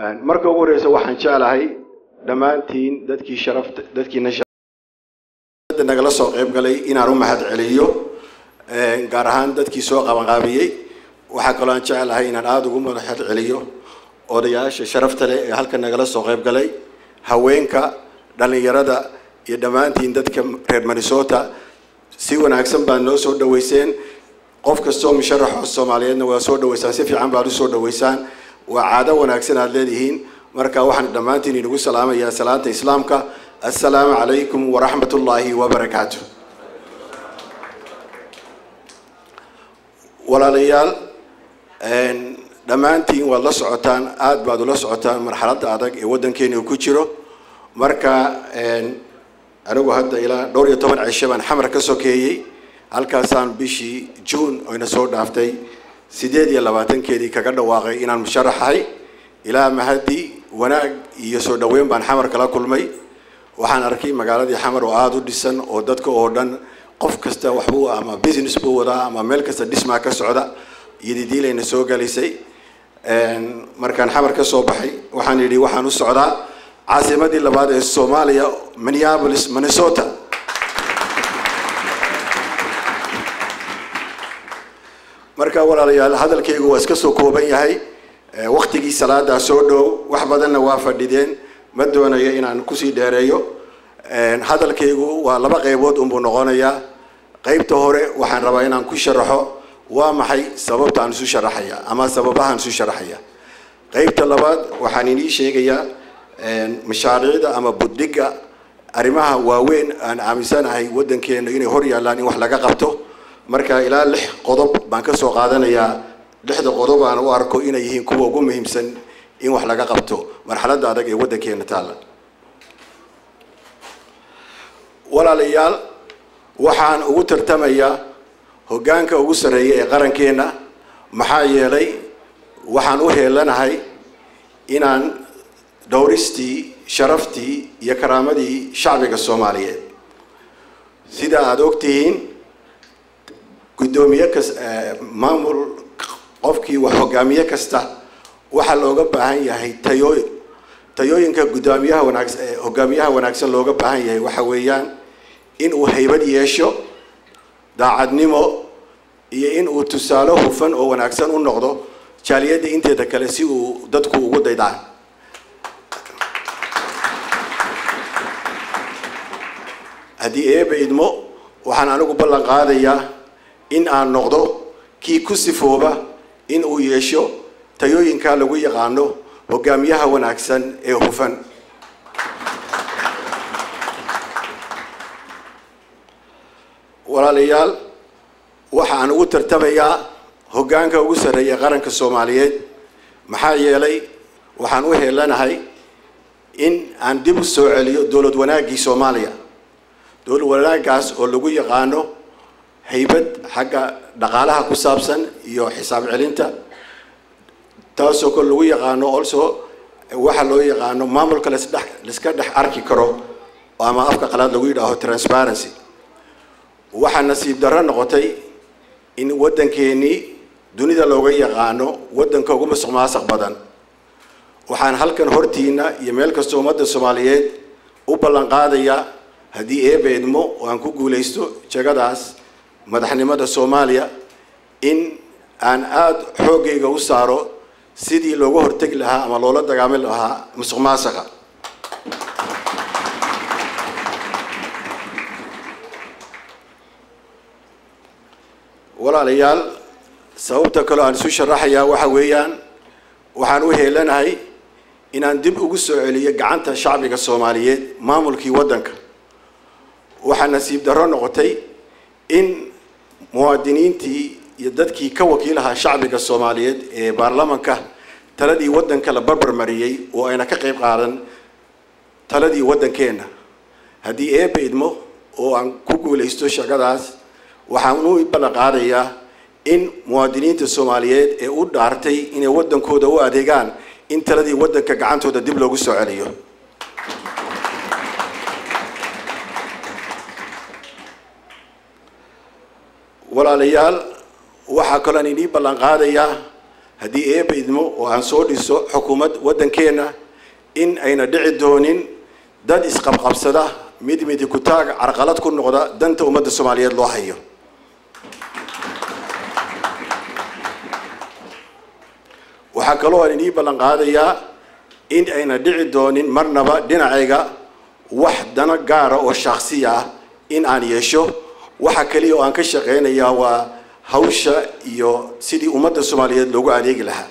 marka ugu horeysa waxaan jeclahay dhammaantiin dadkii sharafta dadkiina nagala soo qayb galay inaan u mahad celiyo gaar ahaan dadkii soo qabanqaabiyey waxaa kaloo aan jeclahay inaan aada ugu mahad celiyo odayaasha sharafta leh ee halkan nagala soo qayb galay haweenka dhallinyarada iyo dhammaantiin dadka reer minnesota si wanaagsan baad noo soo dhaweyseen qof kastoo musharaxo soomaaliyeedna waa soo dhaweysaan si fiican baad usoo dhaweysaan waa caado wanaagsan aad leedihiin marka waxaan dhammaantiin inugu salaamayaa salaanta islaamka assalaamu calaykum waraxmat ullaahi wabarakaatu walaalayaal dhammaantiin waad la socotaan aada baad ula socotaan marxaladda adag ee waddankeena ku jiro marka anigu hadda ilaa dhowr iyo toban cisho baan xamar ka sokeeyey halkaasaan bishii juun oyna soo dhaaftay sideed iyo labaatankeedii kaga dhawaaqay inaan musharaxahay ilaa mahadi wanaag iyo soo dhaweyn baan xamar kala kulmay waxaan arkay magaaladii xamar oo aada u dhisan oo dadka oo dhan qof kasta waxbuu ama business buu wadaa ama meel kasta dhismaa ka socda iyodidiilayna soo galisay markaan xamar ka soo baxay waxaan yidhi waxaan u socdaa caasimadii labaad ee soomaaliya minneapolis minnesota marka walaalayaal hadalkaygu waa iska soo kooban yahay waktigii salaadaa soo dhow wax badanna waa fadhideen ma doonayo inaan kusii dheereeyo hadalkaygu waa laba qaybood unbuu noqonayaa qaybta hore waxaan rabaa inaan ku sharaxo waa maxay sababta aan isu sharaxaya ama sababahaan isu sharaxaya qaybta labaad waxaan inii sheegayaa mashaariicda ama budhiga arrimaha waaweyn aan aaminsanahay waddankeena inay hor yaallaan in wax laga qabto marka ilaa lix qodob baan ka soo qaadanayaa lixda qodob aan u arko inay yihiin kuwa ugu muhiimsan in wax laga qabto marxaladda adag ee waddankeena taalla walaalayaal waxaan ugu tartamayaa hoggaanka ugu sarreeya ee qarankeena maxaa yeelay waxaan u heelanahay inaan dhowristii sharaftii iyo karaamadii shacbiga soomaaliyeed sida aada ogtihiin guddoomiye kas maamul qofkii wax hogaamiye kasta waxaa looga baahan yahay tayooy tayooyinka guddoomiyaha wanaagsan hogaamiyaha wanaagsan looga baahan yahay waxa weeyaan in uu haybad yeesho daacadnimo iyo in uu tusaale hufan oo wanaagsan u noqdo jaaliyadda inteeda kale si uu dadku ugu daydaan haddii eeba idmo waxaan anigu ballan qaadayaa in aan noqdo kii ku sifooba in uu yeesho tayooyinka lagu yaqaano hogaamiyaha wanaagsan ee hufan walaalayaal waxaan ugu tartamayaa hoggaanka ugu sarreeya qaranka soomaaliyeed maxaa yeelay waxaan u heelanahay in aan dib u soo celiyo dowlad wanaaggii soomaaliya dowlad wanaaggaas oo lagu yaqaano haybad xagga dhaqaalaha ku saabsan iyo xisaab celinta taasoo kale lagu yaqaano also waxa loo yaqaano maamulka lasdhex laiska dhex arki karo ama afka qalaad lagu yidhaaho transparency waxaa nasiib darro noqotay in waddankeenii dunida looga yaqaano waddanka ugu masuq maasuq badan waxaan halkan hortiina iyo meel kasta ummadda soomaaliyeed u ballan qaadayaa haddii eeba idmo oo aan ku guulaysto jegadaas madaxnimada soomaaliya in aan aada xooggayga u saaro sidii looga hortegi lahaa ama loola dagaami lahaa musuq maasuqa walaalayaal sababta kaloo aan isu sharaxayaa waxa weeyaan waxaan u heelanahay inaan dib ugu soo celiyo gacanta shacbiga soomaaliyeed maamulkii waddanka waxaa nasiib darro noqotay in muwaadiniintii iyo dadkii ka wakiilahaa shacbiga soomaaliyeed ee baarlamanka taladii waddanka la barbar mariyey oo ayna ka qayb qaadan taladii waddankeenna haddii eeba idmo oo aan ku guulaysto shaqadaas waxaan u ballan qaadayaa in muwaadiniinta soomaaliyeed ee u dhaartay inay waddankooda u adeegaan in taladii waddanka gacantooda dib loogu soo celiyo walaalayaal waxaa kaloo aan inii ballan qaadayaa haddii eeba idmo oo aan soo dhiso xukuumad waddankeenna in ayna dhici doonin dad isqabqabsada mid midi kutaag carqalad ku noqda danta ummadda soomaaliyeed loo hayo waxaa kaloo aan inii ballan qaadayaa in ayna dhici doonin marnaba dhinacayga wax dano gaara oo shaaksiya ah in aan yeesho waxa kaliya oo aan ka shaqaynayaa waa hawsha iyo sidii ummadda soomaaliyeed loogu adeegi lahaa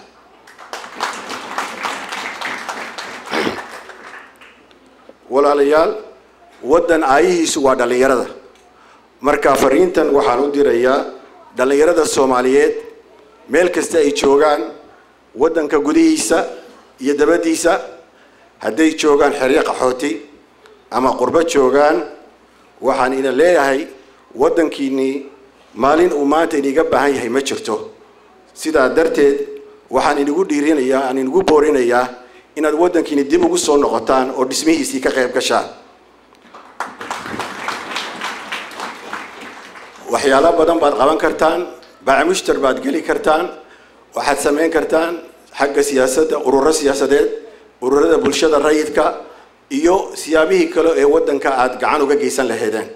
walaalayaal waddan aayihiisu waa dhallinyarada marka fariintan waxaan u dirayaa dhallinyarada soomaaliyeed meel kasta ay joogaan waddanka gudihiisa iyo dabaddiisa hadday joogaan xeryo qaxooti ama qurbo joogaan waxaan ina leeyahay waddankiinnii maalin uu maanta iniga baahan yahay ma jirto sidaa darteed waxaan inigu dhiirinayaa aan inigu boorinayaa inaad waddankiini dib ugu soo noqotaan oo dhismihiisii ka qayb gashaan waxyaalo badan baad qaban kartaan baacimushtar baad geli kartaan waxaad samayn kartaan xagga siyaasadda ururo siyaasadeed ururada bulshada rayidka iyo siyaabihii kale ee waddanka aada gacan uga geysan lahaydeen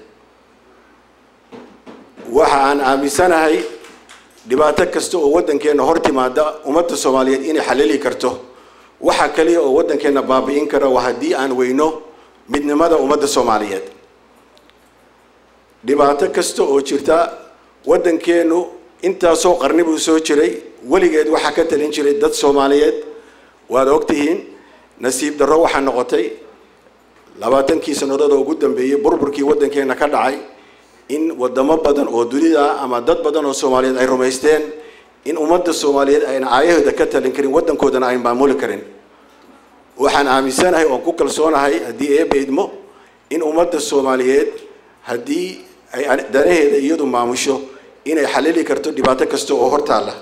waxa aan aaminsanahay dhibaato kasta oo waddankeenna hor timaada ummadda soomaaliyeed inay xalili karto waxa kaliya oo waddankeenna baabi'in kara waa haddii aan weyno midnimada ummadda soomaaliyeed dhibaato kasta oo jirta waddankeennu intaasoo qarni buu soo jiray weligeed waxaa ka talin jiray dad soomaaliyeed waad ogtihiin nasiib darro waxaa noqotay labaatankii sannadood oo ugu dambeeyey burburkii waddankeenna ka dhacay in wadamo badan oo dunida ama dad badan oo soomaaliyeed ay rumaysteen in ummadda soomaaliyeed ayna aayahooda ka talin karin waddankoodana ay maamuli karin waxaan aaminsanahay oon ku kalsoonahay haddii eeba idmo in ummadda soomaaliyeed haddii ay danaheeda iyadu maamusho inay xalili karto dhibaato kasta oo hortaalla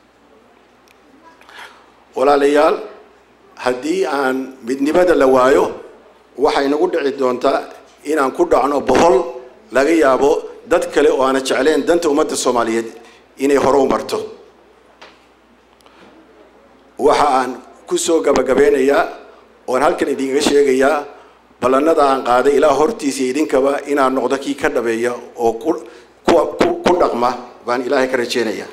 walaalayaal haddii aan midnimada la waayo waxay nagu dhici doontaa inaan ku dhacno bohol laga yaabo dad kale oo aana jecleen danta ummadda soomaaliyeed inay hore u marto waxa aan ku soo gabagabeynayaa oon halkan idinkaga sheegayaa ballannada aan qaaday ilaa hortiisa idinkaba inaan noqdo kii ka dhabeeya oo ku ku dhaqma baan ilaahay ka rajeynayaa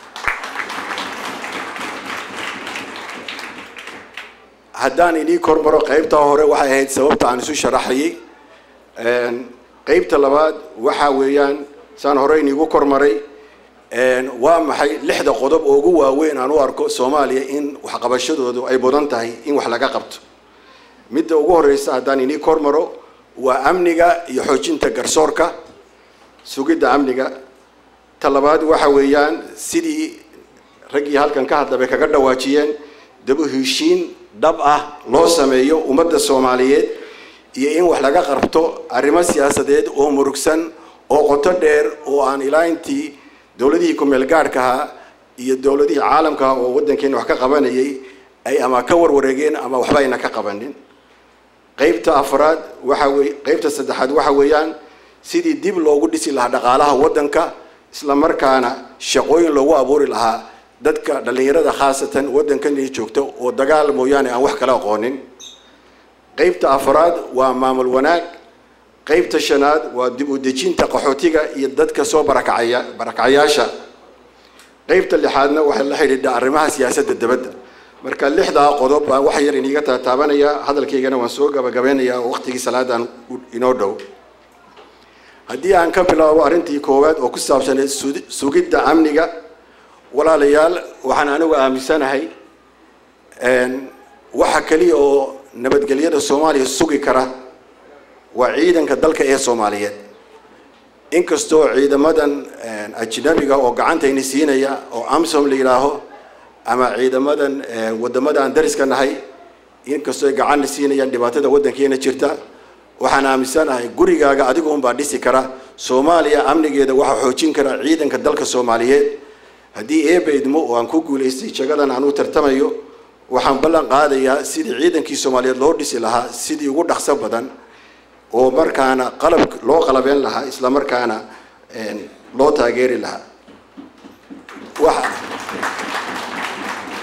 haddaan inii kormaro qaybtaa hore waxay ahayd sababta aan isu sharaxayay qaybta labaad waxa weeyaan saan hore iniigu kormaray waa maxay lixda qodob oo ugu waaweyn aan u arko soomaaliya in waxqabashadoodu ay mudan tahay in wax laga qabto midda ugu horeysa haddaan inii kormaro waa amniga iyo xoojinta garsoorka sugidda amniga ta labaad waxa weeyaan sidii raggii halkan ka hadlabay kaga dhawaajiyeen dabu heshiin dhab ah loo sameeyo ummadda soomaaliyeed iyo in wax laga qabto arrimo siyaasadeed oo murugsan oo qoto dheer oo aan ilaa intii dowladihii ku-meel gaadhkahaa iyo dowladihii caalamkaha oo waddankeena wax ka qabanayay ay ama ka warwareegeen ama waxba ayna ka qabanin qaybta afraad waxa wey qaybta saddexaad waxa weeyaan sidii dib loogu dhisi lahaa dhaqaalaha waddanka isla markaana shaqooyin loogu abuuri lahaa dadka dhallinyarada khaasatan waddankani joogta oo dagaal mooyaane aan wax kala aqoonin qaybta afraad waa maamul wanaag qaybta shanaad waa dib u dejinta qaxootiga iyo dadka soo barakacaya barakacayaasha qaybta lixaadna waxay la xidhiidha arrimaha siyaasadda dabadda marka lixdaa qodob baan wax yar iniiga taataabanayaa hadalkaygana waan soo gabagabeynayaa oo waqtigii salaadaan inoo dhow haddii aan ka bilaabo arrintii koowaad oo ku saabsaneed sugidda amniga walaalayaal waxaan anigu aaminsanahay waxa keliya oo nabadgelyada soomaaliya sugi kara waa ciidanka dalka ee soomaaliyeed inkastoo ciidamadan ajnabiga oo gacantayni siinaya oo amsom la yidhaaho ama ciidamadan wadamada aan dariska nahay inkastoo ay gacanna siinayaan dhibaatada waddankeena jirta waxaan aaminsanahay gurigaaga adigu unbaa dhisi kara soomaaliya amnigeeda waxaa xoojin kara ciidanka dalka soomaaliyeed haddii eeba idmo oo aan ku guulaystay jagadan aan u tartamayo waxaan ballan qaadayaa sidii ciidankii soomaaliyeed loo dhisi lahaa sidii ugu dhaqso badan oo markaana qalab loo qalabeen lahaa isla markaana loo taageeri lahaa waxa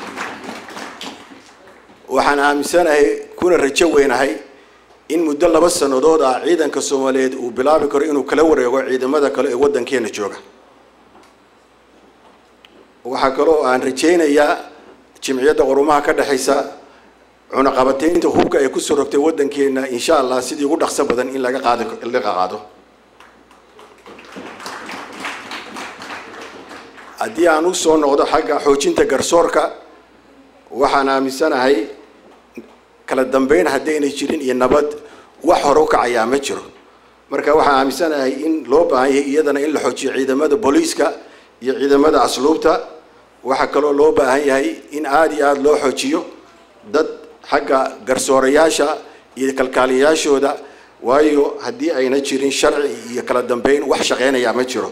waxaan aaminsanahay kuna rajo weynahay in muddo laba sannadood ah ciidanka soomaaliyeed uu bilaabi karo inuu kala wareego ciidamada kale ee waddankeena jooga waxaa kaloo aan rajaynayaa jimciyadda qurumaha ka dhexaysa cunaqabateynta hubka ay kusoo rogtay waddankeena insha allah sidii ugu dhaqso badan in laga qaado laga qaado haddii aan u soo noqdo xagga xoojinta garsoorka waxaan aaminsanahay kala dambeyn haddaynay jirin iyo nabad wax hore u kacayaa ma jiro marka waxaan aaminsanahay in loo baahan yahay iyadana in la xoojiyo ciidamada booliiska iyo ciidamada asluubta waxaa kaloo loo baahan yahay in aada iyo aada loo xoojiyo dad xagga garsoorayaasha iyo kalkaaliyayaashooda waayo haddii ayna jirin sharci iyo kala dambeyn wax shaqeynayaa ma jiro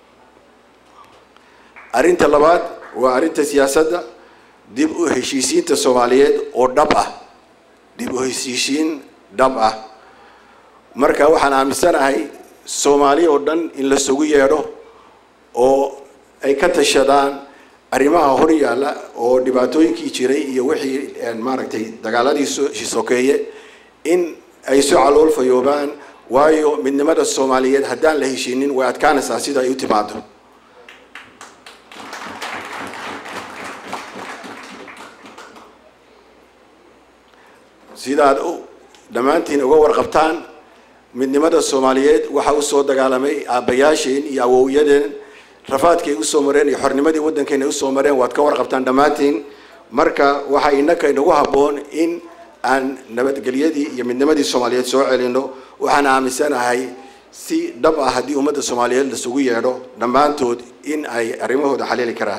arrinta labaad waa arrinta siyaasadda dib u heshiisiinta soomaaliyeed oo dhab ah dib u heshiisiin dhab ah marka waxaan aaminsanahay soomaali oo dhan in la sugu yeedho oo ay ka tashadaan arrimaha hor yaalla oo dhibaatooyinkii jiray iyo wixii maaragtay dagaaladii sokeeye in ay soo calool fayoobaan waayo midnimada soomaaliyeed haddaan la heshiinin way adkaanaysaa sida ay u timaado sidaad dhammaantiin uga warqabtaan midnimada soomaaliyeed waxaa usoo dagaalamay aabbayaasheen iyo awowyadeen rafaadkii ay usoo mareen iyo xornimadii waddankeena ay usoo mareen waad ka warqabtaan dhammaantiin marka waxaa innaka inagu habboon in aan nabadgelyadii iyo midnimadii soomaaliyeed soo celino waxaan aaminsanahay si dhab ah haddii ummadda soomaaliyeed lasugu yeedho dhammaantood in ay arrimahooda xaliili karaan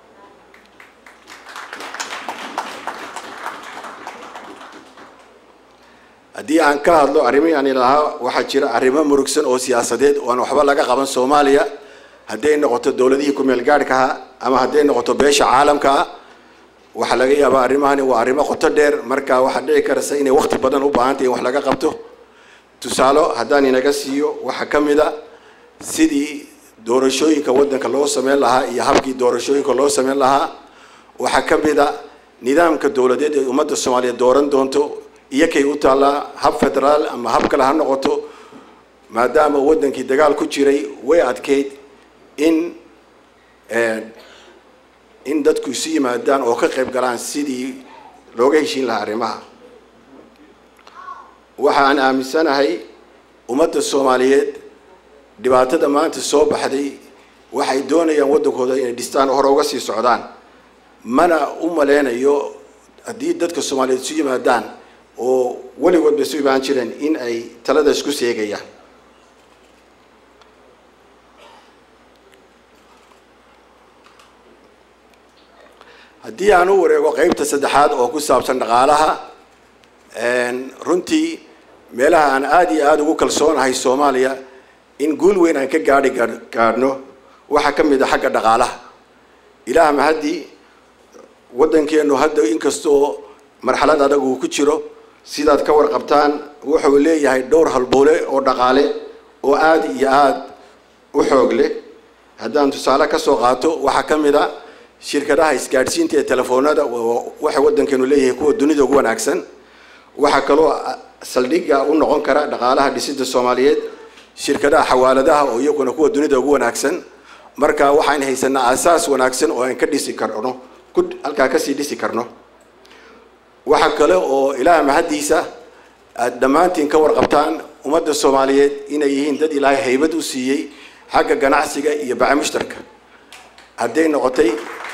haddii aan ka hadlo arrimihii aan ilahaa waxaa jira arrimo murugsan oo siyaasadeed oo aan waxba laga qaban soomaaliya hadday noqoto dowladihii ku-meel gaadhkaha ama hadday noqoto beesha caalamkaa waxaa laga yaabaa arrimahani waa arrimo qoto dheer marka waxaa dhici karaysa inay waqti badan u baahantay in wax laga qabto tusaalo haddaan inaga siiyo waxaa ka mid a sidii doorashooyinka waddanka loo sameyn lahaa iyo habkii doorashooyinka loo sameyn lahaa waxaa ka mid a nidaamka dowladeed ee ummadda soomaaliyeed dooran doonto iyo kay u taallaa hab federaal ama hab kale ha noqoto maadaama waddankii dagaal ku jiray way adkeyd in in dadku isu yimaadaan oo ka qayb galaan sidii looga heshiin lahaa arrimaha waxaan aaminsanahay ummadda soomaaliyeed dhibaatada maanta soo baxday waxay doonayaan waddankooda inay dhistaan hore uga sii socdaan mana u maleynayo haddii dadka soomaaliyeed isu yimaadaan oo weligood bay isu imaan jireen in ay talada isku seegayaan haddii aan u wareego qeybta saddexaad oo ku saabsan dhaqaalaha runtii meelaha aan aada iyo aada ugu kalsoonahay soomaaliya in guul weyn aan ka gaadhi gaadhno waxaa ka mid a xagga dhaqaalaha ilaah mahaddii waddankeenu hadda inkastoo marxalad adag uu ku jiro sidaad ka warqabtaan wuxuu leeyahay dhowr halboole oo dhaqaale oo aada iyo aada u xoog leh haddaan tusaale ka soo qaato waxaa ka mid a shirkadaha isgaadhsiinta ee telefoonada waxay waddankeenu leeyahay kuwa dunida ugu wanaagsan waxaa kaloo saldhigga u noqon kara dhaqaalaha dhisidda soomaaliyeed shirkadaha xawaaladaha oo iyaguna kuwa dunida ugu wanaagsan marka waxaan haysanaa asaas wanaagsan oo aan ka dhisi karno ku halkaa kasii dhisi karno waxaa kale oo ilaah mahaddiisa aada dhammaantiin ka warqabtaan ummadda soomaaliyeed inay yihiin dad ilaahay haybad u siiyey xagga ganacsiga iyo baca mushtarka hadday noqotay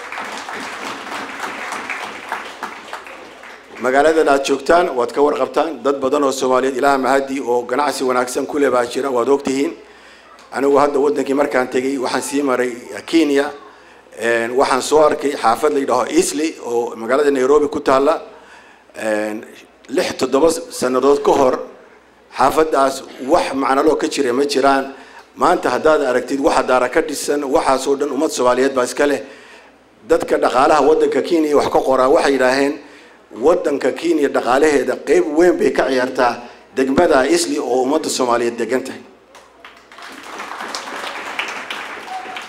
magaaladan aada joogtaan waad ka warqabtaan dad badan oo soomaaliyeed ilaah mahadii oo ganacsi wanaagsan kule baa jira waad ogtihiin anigu hadda waddankii markaan tegay waxaan sii maray kenya waxaan soo arkay xaafad la yidhaaho easley oo magaalada nairobi ku taalla lix toddoba sannadood ka hor xaafaddaas wax macnaloo ka jira ma jiraan maanta haddaad aragtid waxa daara ka dhisan waxaasoo dhan ummad soomaaliyeed baa iska leh dadka dhaqaalaha waddanka kenya wax ka qoraa waxay yidhaaheen waddanka kenya dhaqaalaheeda qeyb weyn bay ka ciyaartaa degmada isli oo ummadda soomaaliyeed degan tahay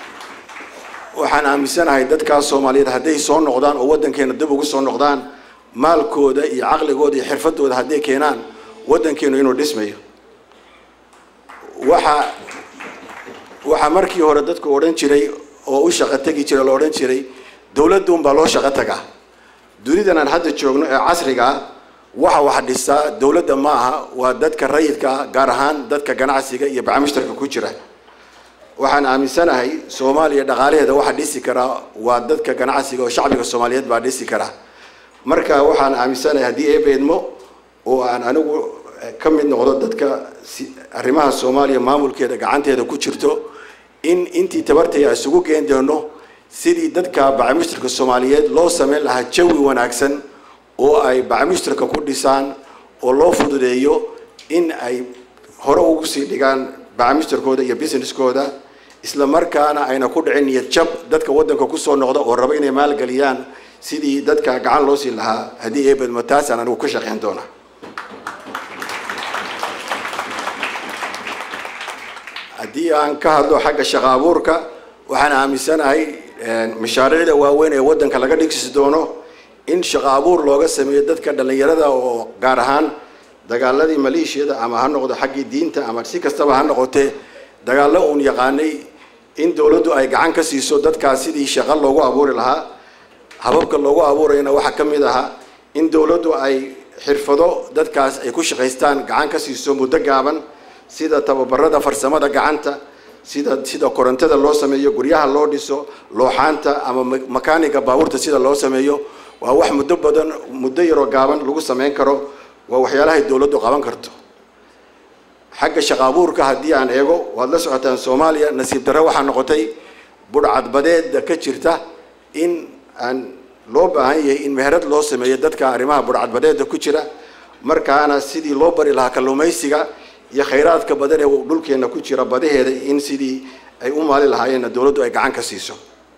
waxaan aaminsanahay dadkaas soomaaliyeed hadday soo noqdaan oo waddankeena dib ugu soo noqdaan maalkooda iyo caqligooda iyo xirfadooda hadday keenaan waddankeenu inuu dhismayo waxa waxaa markii hore dadku odhan jiray oo u shaqo tegi jiray la odhan jiray dowladda unbaa loo shaqo tagaa dunidan aan hadda joogno ee casriga ah waxa wax dhisaa dowladda ma aha waa dadka rayidka ah gaar ahaan dadka ganacsiga iyo bacmushtarka ku jira waxaan aaminsanahay soomaaliya dhaqaalaheeda waxa dhisi karaa waa dadka ganacsiga oo shacbiga soomaaliyeed baa dhisi karaa marka waxaan aaminsanahay haddii eebeedmo oo aan anigu ka mid noqdo dadka arrimaha soomaaliya maamulkeeda gacanteeda ku jirto in intii tabartaya isugu geen doono sidii dadka bacmushtarka soomaaliyeed loo sameyn lahaa jawi wanaagsan oo ay bacmushtarka ku dhisaan oo loo fududeeyo in ay hore ugu sii dhigaan bacmushtarkooda iyo businesskooda isla markaana ayna ku dhicin niyad jab dadka waddanka kusoo noqda oo raba inay maalgeliyaan sidii dadka gacan loo siin lahaa haddii eebedmo taasaan anigu ka shaqeyn doonaa haddii aan ka hadlo xagga shaqo abuurka waxaan aaminsanahay mashaariicda waaweyn ee waddanka laga dhigsi doono in shaqo abuur looga sameeyo dadka dhallinyarada oo gaar ahaan dagaaladii maleeshiyada ama ha noqdo xaggii diinta ama si kastaba ha noqotee dagaallo uun yaqaanay in dowladdu ay gacan ka siiso dadkaas sidii shaqo loogu abuuri lahaa hababka loogu abuurayana waxaa ka mid ahaa in dowladdu ay xirfado dadkaas ay ku shaqaystaan gacan ka siiso muddo gaaban sida tababarada farsamada gacanta sida sida korontada loo sameeyo guryaha loo dhiso looxaanta ama makaaniga baabuurta sida loo sameeyo waa wax muddo badan muddo yaroo gaaban lagu sameyn karo waa waxyaalahay dowladdu qaban karto xagga shaqo abuurka haddii aan eego waad la socotaan soomaaliya nasiib darre waxaa noqotay budhcadbadeeda ka jirta in aan loo baahan yahay in meherad loo sameeyo dadka arrimaha budhcadbadeeda ku jira markaana sidii loo bari lahaa kalluumaysiga iyo khayraadka badan ee dhulkeena ku jira badaheeda in sidii ay u maali lahaayeenna dowladdu ay gacan ka siiso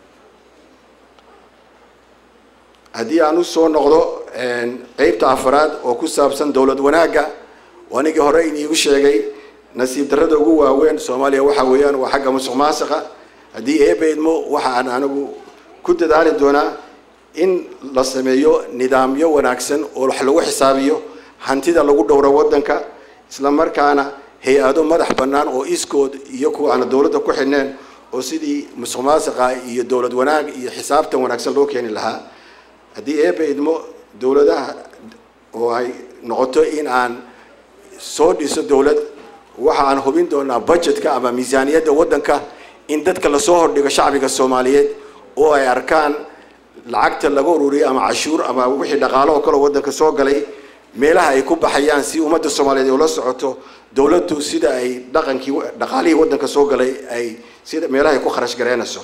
haddii aan usoo noqdo qeybta afaraad oo ku saabsan dowlad wanaagga anigii hore iniigu sheegay nasiib darrada ugu waaweyn soomaaliya waxa weeyaan waa xagga musuq maasiqa haddii eebeydmo waxa aan anigu ku dadaali doonaa in la sameeyo nidaamyo wanaagsan oo wax lagu xisaabiyo hantida lagu dhowro waddanka isla markaana hay-ado madax bannaan oo iskood iyo kuwa aan dowladda ku xidhneen oo sidii musuq maasiqa iyo dowlad wanaag iyo xisaabtan wanaagsan loo keeni lahaa haddii eebe idmo dowladaha oo ay noqoto in aan soo dhiso dowlad waxa aan hubin doonaa budgetka ama miisaaniyadda waddanka in dadka lasoo hordhigo shacbiga soomaaliyeed oo ay arkaan lacagta laga ururiyay ama cashuur ama wixii dhaqaalo oo kaleo waddanka soo galay meelaha ay ku baxayaan si ummadda soomaaliyeed ula socoto dowladdu sida ay dhaqankii dhaqaalihii waddanka soo galay ay sida meelaha ay ku kharash gareynayso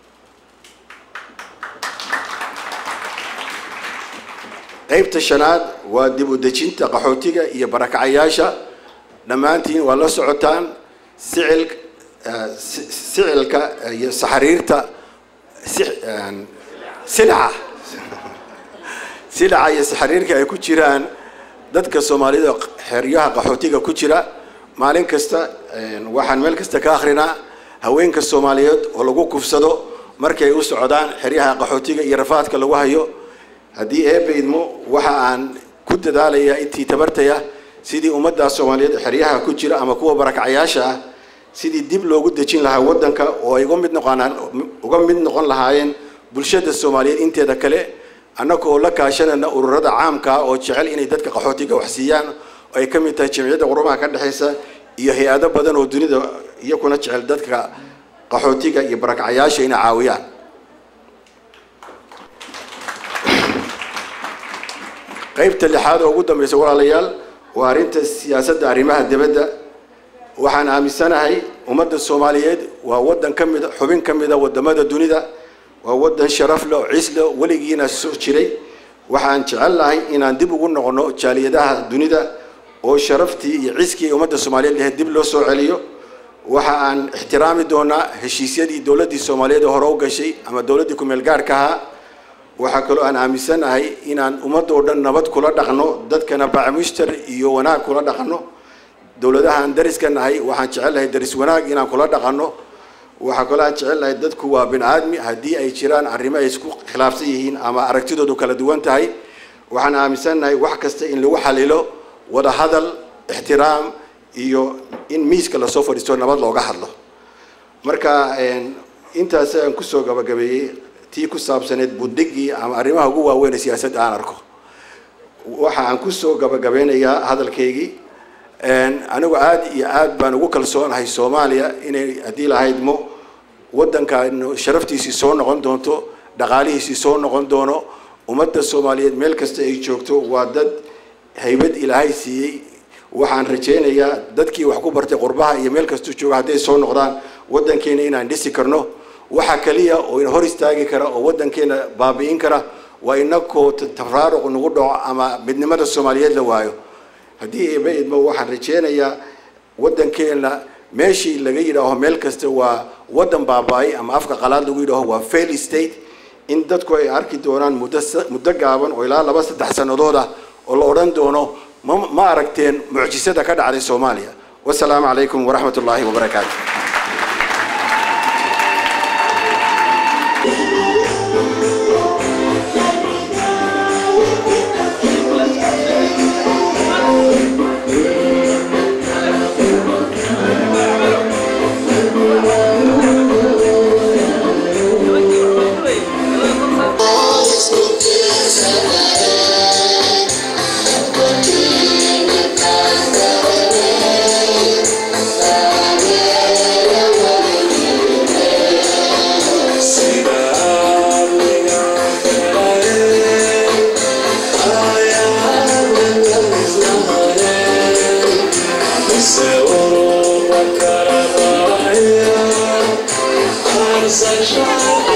qaybta shanaad waa dib u dejinta qaxootiga iyo barakacayaasha dhammaantiin waa la socotaan sicil sicilka iyo saxariirta silaca silaca iyo saxariirka ay ku jiraan dadka soomaalida xeryaha qaxootiga ku jira maalin kasta waxaan meel kasta ka akrinaa haweenka soomaaliyeed oo lagu kufsado markay u socdaan xeryaha qaxootiga iyo rafaadka lagu hayo haddii eebaydmo waxa aan ku dadaalayaa intii tabartaya sidii ummaddaa soomaaliyeed xeryaha ku jira ama kuwa barakacayaasha ah sidii dib loogu dejin lahaa waddanka oo ay uga mid noqonaan uga mid noqon lahaayeen bulshada soomaaliyeed inteeda kale annaga oo la kaashanayna ururada caamka ah oo jecel inay dadka qaxootiga wax siiyaan oo ay ka mid tahay jamciyadda qurumaha ka dhexaysa iyo hay-ado badan oo dunida iyakuna jecel dadka qaxootiga iyo barakacayaasha inay caawiyaan qaybta lixaad oo ugu dambaysa walaalayaal waa arrinta siyaasadda arrimaha dibadda waxaan aaminsanahay ummadda soomaaliyeed waa waddan ka mida xubin ka mida wadamada dunida waa waddan sharaf leh oo ciis leh weligiina soo jiray waxaan jecel lahay inaan dib ugu noqono jaaliyadaha dunida oo sharaftii iyo ciiskii ay ummadda soomaaliyeed lahayd dib loo soo celiyo waxa aan ixtiraami doonaa heshiisyadii dowladdii soomaaliyeed hore u gashay ama dowladdii ku-meel gaarka ahaa waxaa kaloo aan aaminsanahay inaan ummadda oo dhan nabad kula dhaqno dadkana bacmushtar iyo wanaag kula dhaqno dowladahaan dariska nahay waxaan jecel lahay daris wanaag inaan kula dhaqano waxaa kaloo aan jecel lahay dadku waa bini aadmi haddii ay jiraan arrimo ay isku khilaafsan yihiin ama aragtidoodu kala duwan tahay waxaan aaminsannahay wax kasta in lagu xalilo wada hadal ixtiraam iyo in miiska lasoo fadhiisto nabad looga hadlo marka intaas aan kusoo gabagabeeyey tii ku saabsaneed buddigii ama arrimaha ugu waaweyn ee siyaasadda aan arko waxa aan kusoo gabagabeynayaa hadalkaygii anigu aada iyo aad baan ugu kalsoonahay soomaaliya inay haddii lahaydmo waddankan sharaftiisii soo noqon doonto dhaqaalihiisii soo noqon doono ummadda soomaaliyeed meel kasta ay joogto waa dad haybad ilaahay siiyey waxaan rajaynayaa dadkii wax ku bartay qurbaha iyo meel kastuu jooga hadday soo noqdaan waddankeena inaan dhisi karno waxa kaliya oo ina hor istaagi kara oo waddankeena baabi'in kara waa inakoo tafraaruq nagu dhaco ama midnimada soomaaliyeed la waayo haddii eeba idmo waxaan rajeynayaa waddankeena meeshii laga yidhaaho meel kasta waa waddan baaba-ay ama afka qalaad lagu yidhaaho waa fail state in dadku ay arki doonaan muddo muddo gaaban oo ilaa laba saddex sannadood ah oo la odhan doono ma ma aragteen mucjisada ka dhacday soomaaliya wasalaamu calaykum waraxmat ullaahi wabarakaatu Such a